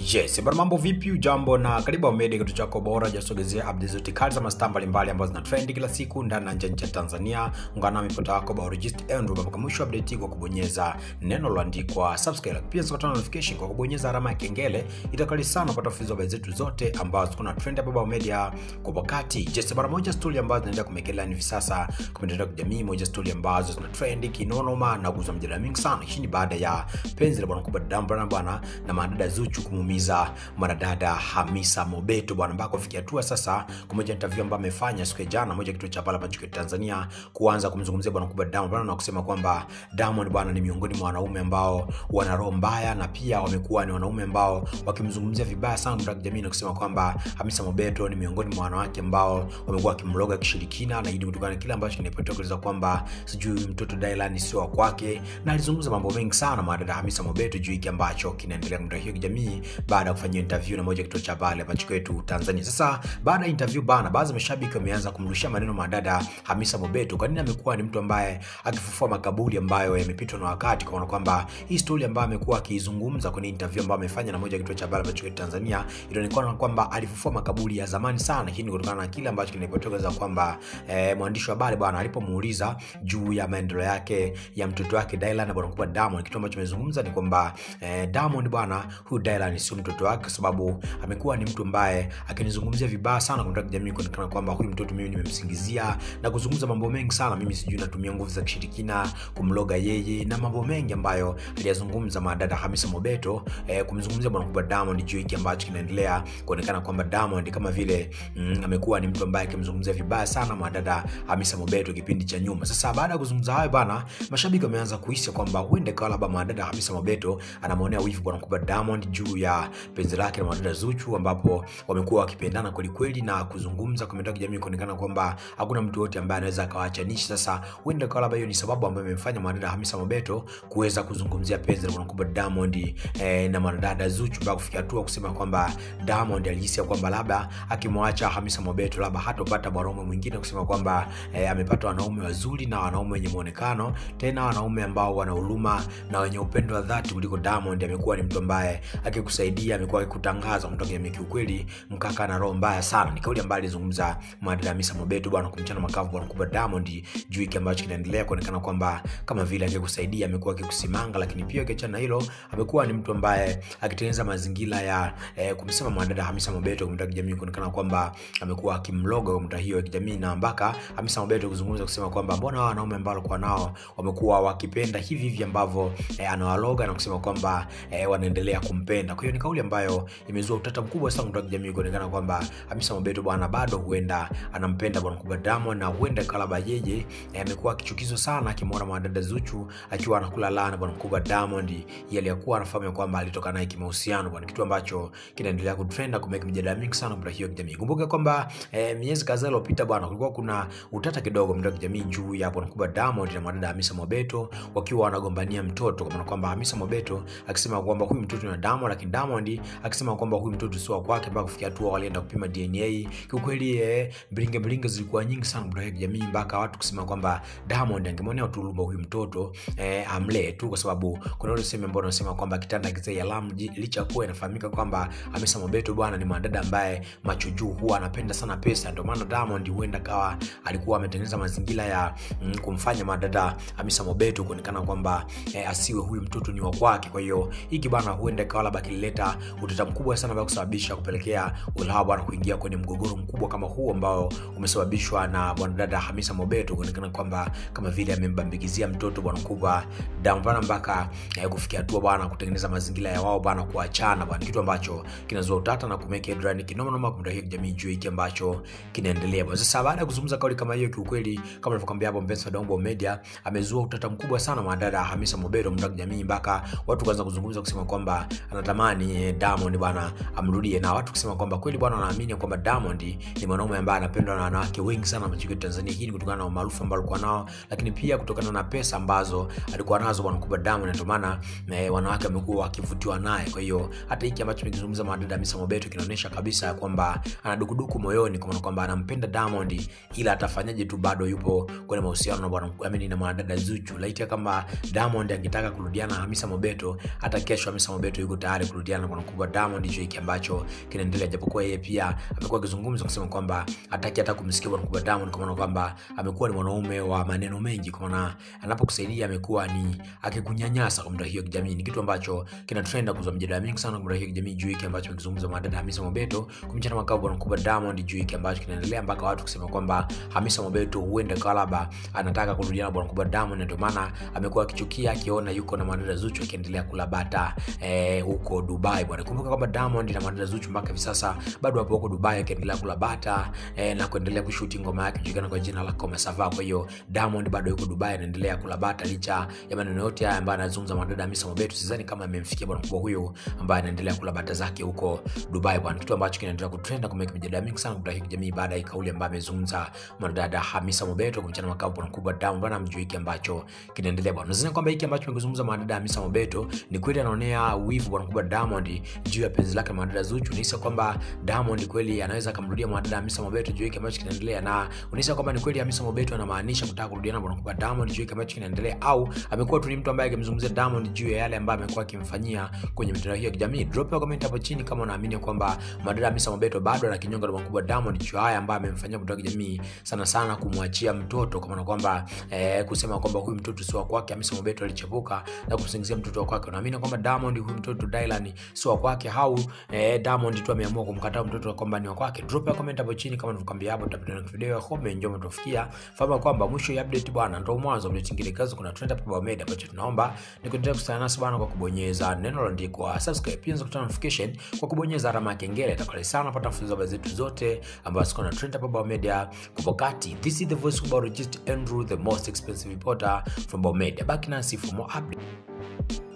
Yes, bwana mambo vipi? Ujambo na karibu Amedi, kitu chako bora jasogezea updates zote kali za mastaa mbalimbali ambazo zina trend kila siku ndani na nje ya nchi ya Tanzania. Ungana nami pota wako biologist Andrew mpaka mwisho update kwa kubonyeza neno lililoandikwa subscribe. Pia zikata notification kwa kubonyeza alama ya kengele. Itakali sana kupata fuzo habari zetu zote ambazo kuna trend hapa Baba Media kwa wakati. Yes, bwana moja story ambazo zinaendelea kumekelea hivi sasa kwa mitandao ya kijamii, moja story ambazo zina trend kinonoma na kuzua mjadala mingi sana. Hii ni baada ya penzi la bwana kubwa Dambana bwana na madada Zuchu kumuumiza mwanadada Hamisa Mobeto bwana, mpaka kufikia hatua sasa, kwa moja interview ambayo amefanya siku ya jana, moja kituo cha pala Pachuki Tanzania, kuanza kumzungumzia bwana kubwa Diamond bwana, na kusema kwamba Diamond bwana ni miongoni mwa wanaume ambao wana roho mbaya, na pia wamekuwa ni wanaume ambao wakimzungumzia vibaya sana kwa jamii, na kusema kwamba Hamisa Mobeto ni miongoni mwa wanawake ambao wamekuwa wakimloga kishirikina, na hili kutokana na kile ambacho kinapotokea kueleza kwamba sijui mtoto Dylan sio wa kwake, na alizungumza mambo mengi sana mwanadada Hamisa Mobeto juu hiki ambacho kinaendelea kwa hiyo kijamii baada ya kufanyia interview na moja kituo cha habari hapa nchini kwetu Tanzania. Sasa baada ya interview bana, baadhi ya mashabiki wameanza kumrushia maneno madada Hamisa Mobeto. Kwa nini amekuwa ni mtu ambaye akifufua makaburi ambayo yamepitwa na wakati, kwa kwamba hii story ambayo amekuwa akizungumza kwenye interview ambayo amefanya na moja kituo cha habari hapa nchini kwetu Tanzania, inaonekana kwamba alifufua makaburi ya zamani sana. Hii ni kutokana na kile ambacho kinapotokeza kwamba eh, mwandishi wa habari bwana alipomuuliza juu ya maendeleo yake ya mtoto wake Dylan na bwana mkubwa Diamond, kitu ambacho amezungumza ni kwamba eh, Diamond bwana, huyu Dylan sio mtoto wake, kwa sababu amekuwa ni mtu ambaye akinizungumzia vibaya sana kwa jamii, kuonekana kwamba huyu mtoto mimi nimemsingizia na kuzungumza mambo mengi sana, mimi sijui natumia nguvu za kishirikina kumloga yeye na mambo mengi ambayo aliyazungumza madada Hamisa Mobeto eh, kumzungumzia bwana mkubwa Diamond juu hiki ambacho kinaendelea kuonekana kwamba Diamond kama vile mm, amekuwa ni mtu ambaye akimzungumzia vibaya sana madada Hamisa Mobeto kipindi cha nyuma. Sasa baada ya kuzungumza hayo bana, mashabiki wameanza kuhisi kwamba huenda kwa labda madada Hamisa Mobeto anamwonea wivu bwana mkubwa Diamond juu ya penzi lake na madada Zuchu ambapo wamekuwa wakipendana kweli kweli na kuzungumza kwa mitandao ya kijamii kuonekana kwamba hakuna mtu yote ambaye anaweza akawaachanisha. Sasa huenda kwa labda hiyo ni sababu ambayo imemfanya madada Hamisa Mobeto kuweza kuzungumzia penzi la mkubwa Diamond eh, na madada Zuchu mpaka kufikia hatua kusema kwamba Diamond alihisi kwamba labda akimwacha Hamisa Mobeto labda hatopata mwanaume mwingine, kusema kwamba eh, amepata wanaume wazuri na wanaume wenye muonekano, tena wanaume ambao wana huruma na wenye upendo wa dhati kuliko Diamond. Amekuwa ni mtu ambaye akikusaidia, amekuwa akikutangaza mtu jamii. Kiukweli mkaka na roho mbaya sana, ni kauli ambayo alizungumza madada Hamisa Mobeto bwana, kumchana makavu bwana mkubwa Diamond juu hiki ambacho kinaendelea kuonekana kwamba kama vile akikusaidia, amekuwa akikusimanga, lakini pia kiachana hilo, amekuwa ni mtu ambaye akitengeneza mazingira ya eh, kumsema madada Hamisa Mobeto kwa kijamii, kuonekana kwamba amekuwa akimloga kwa mtaa hiyo ya kijamii, na mpaka Hamisa Mobeto kuzungumza kusema kwamba mbona hao wanaume ambao walikuwa nao wamekuwa wakipenda hivi hivi ambavyo eh, anawaloga na kusema kwamba eh, wanaendelea kumpenda. Kwa hiyo ni kauli ambayo imezua utata mkubwa sana kwa jamii, kuonekana kwamba Hamisa Mobeto bwana bado huenda anampenda bwana mkubwa Diamond, na huenda kalaba yeye amekuwa eh, akichukizwa sana akimwona mwanadada Zuchu akiwa anakula lana bwana mkubwa Diamond, yeye alikuwa anafahamu kwamba alitoka naye kimahusiano bwana, kitu ambacho kinaendelea kutrend kumeka mjadala mingi sana kwa hiyo jamii. Kumbuka kwamba eh, miezi kadhaa iliyopita bwana, kulikuwa kuna utata kidogo mtandao kijamii juu ya bwana mkubwa Diamond na mwanadada Hamisa Mobeto wakiwa wanagombania mtoto, kwa maana kwamba Hamisa Mobeto akisema kwamba huyu mtoto ni Diamond, lakini Diamond akisema kwamba huyu mtoto sio kwake, mpaka kufikia hatua walienda kupima DNA. Kiukweli eh, bringe bringe zilikuwa nyingi sana kwa jamii, mpaka watu kusema kwamba Diamond angemwonea tulumba huyu mtoto eh, amlee tu, kwa sababu kuna wale sema ambao wanasema kwamba kitanda kizee alarm, licha kuwa inafahamika kwamba Hamisa Mobeto bwana ni mwanadada ambaye macho juu huwa anapenda sana pesa, ndio maana Diamond huenda kawa alikuwa ametengeneza mazingira ya mm, kumfanya madada Hamisa Mobeto kuonekana kwamba eh, asiwe huyu mtoto ni wa kwake. Kwa hiyo hiki bwana huenda kawa labda kilileta utata mkubwa sana ambao kusababisha kupelekea ulawa bwana kuingia kwenye mgogoro mkubwa kama huu ambao umesababishwa na bwana dada Hamisa Mobeto kuonekana kwamba kama vile amembambikizia mtoto bwana mkubwa Diamond bwana, mpaka eh, kufikia hatua bwana kutengeneza mazingira ya wao bwana kuachana bwana, kitu ambacho kinazua utata na kumeka headline kinoma noma kwa hiyo jamii juu hiki ambacho kinaendelea bwana. Sasa baada ya kuzungumza kauli kama hiyo, kiukweli kama nilivyokuambia hapo, mpenzi wa Dongo Media amezua utata mkubwa sana mwanadada Hamisa Mobeto mtaka jamii, mpaka watu kaanza kuzungumza kusema kwamba anatamani Diamond bwana amrudie, na watu kusema kwamba kweli bwana wanaamini kwamba Diamond ni mwanaume ambaye anapendwa na wanawake wengi sana nchini Tanzania. Hii ni kutokana na umaarufu ambao alikuwa nao, lakini pia kutokana na pesa ambazo alikuwa nazo bwana mkubwa Diamond, ndio maana eh, wanawake wamekuwa wakivutiwa naye. Kwa hiyo hata hiki ambacho tumekizungumza mwanadada Hamisa Mobeto kinaonyesha kabisa kwamba ana dukuduku moyoni, kwa maana kwamba anampenda Diamond, ila atafanyaje tu bado yupo kwenye mahusiano na bwana amini na mwanadada Zuchu. Laiti kama Diamond angetaka kurudiana na Hamisa Mobeto, hata kesho Hamisa Mobeto yuko tayari kurudiana kurudiana na bwana mkubwa Diamond juu hiki ambacho kinaendelea, japokuwa yeye pia amekuwa akizungumza kusema kwamba hataki hata kumsikia bwana mkubwa Diamond, kwa maana kwamba amekuwa ni mwanaume wa maneno mengi, kwa maana anapokusaidia amekuwa ni akikunyanyasa kwa mtandao hiyo kijamii. Ni kitu ambacho kina trend kuzua mjadala mingi sana kwa mtandao hiyo kijamii juu hiki ambacho amekizungumza mwanadada Hamisa Mobeto kumchana makao bwana mkubwa Diamond juu hiki ambacho kinaendelea mpaka watu kusema kwamba Hamisa Mobeto huenda kalaba anataka kurudiana bwana mkubwa Diamond, na ndio maana amekuwa akichukia akiona yuko na mwanadada Zuchu akiendelea kulabata eh, huko Dubai bwana. Kumbuka kwamba Diamond na mwanadada Zuchu mpaka hivi sasa bado hapo huko Dubai akiendelea kulabata eh, na kuendelea kushuti ngoma yake kujulikana kwa jina la Koma Sava. Kwa hiyo Diamond bado yuko Dubai anaendelea kulabata licha ya maneno yote haya ambayo anazungumza mwanadada Hamisa Mobeto. Sidhani kama amemfikia bwana mkubwa huyu ambaye anaendelea kulabata zake huko Dubai bwana, kitu ambacho kinaendelea kutrend kumeka mjadala mingi sana kwa kijamii baada ya kauli ambayo amezungumza mwanadada Hamisa Mobeto kumchana makao bwana mkubwa Diamond bwana, mjue hiki ambacho kinaendelea bwana. Nadhani kwamba hiki ambacho amezungumza mwanadada Hamisa Mobeto ni kweli anaonea wivu bwana mkubwa Diamond juu ya penzi lake mwanadada Zuchu. Unahisi kwamba Diamond kweli anaweza akamrudia mwanadada Hamisa Mobeto juu hiki ambacho kinaendelea, na unahisi kwamba ni kweli Hamisa Mobeto anamaanisha kutaka kurudiana bwana mkubwa Diamond juu hiki ambacho kinaendelea, au amekuwa tu ni mtu ambaye akimzungumzia Diamond juu ya yale ambayo amekuwa akimfanyia kwenye mitandao hiyo ya kijamii. Drop ya comment hapo chini kama unaamini kwamba mwanadada Hamisa Mobeto bado ana kinyongo na bwana mkubwa Diamond juu haya ambayo amemfanyia mtandao wa kijamii, sana sana kumwachia mtoto, kwa maana kwamba eh, kusema kwamba huyu mtoto sio wa kwake. Hamisa Mobeto alichepuka na kumsingizia mtoto wa kwake. Unaamini kwamba Diamond huyu mtoto Dylan sio wa kwake au eh, Diamond tu ameamua kumkataa mtoto kwamba ni wa kwake? Drop ya comment hapo chini kama nilivyokuambia hapo, tutapita na video ya home njoo mtufikia. Fahamu kwamba mwisho ya update bwana ndio mwanzo wa update nyingine kazi. Kuna trend hapo Baumed ambacho tunaomba ni kuendelea kusana nasi bwana kwa kubonyeza neno lililoandikwa subscribe, pia unaweza kutana notification kwa kubonyeza alama ya kengele. Itakale sana pata mfululizo wa zetu zote ambazo ziko na trend hapo Baumed kwa wakati. This is the voice of Bauregist Andrew, the most expensive reporter from Baumed. Baki nasi for more update.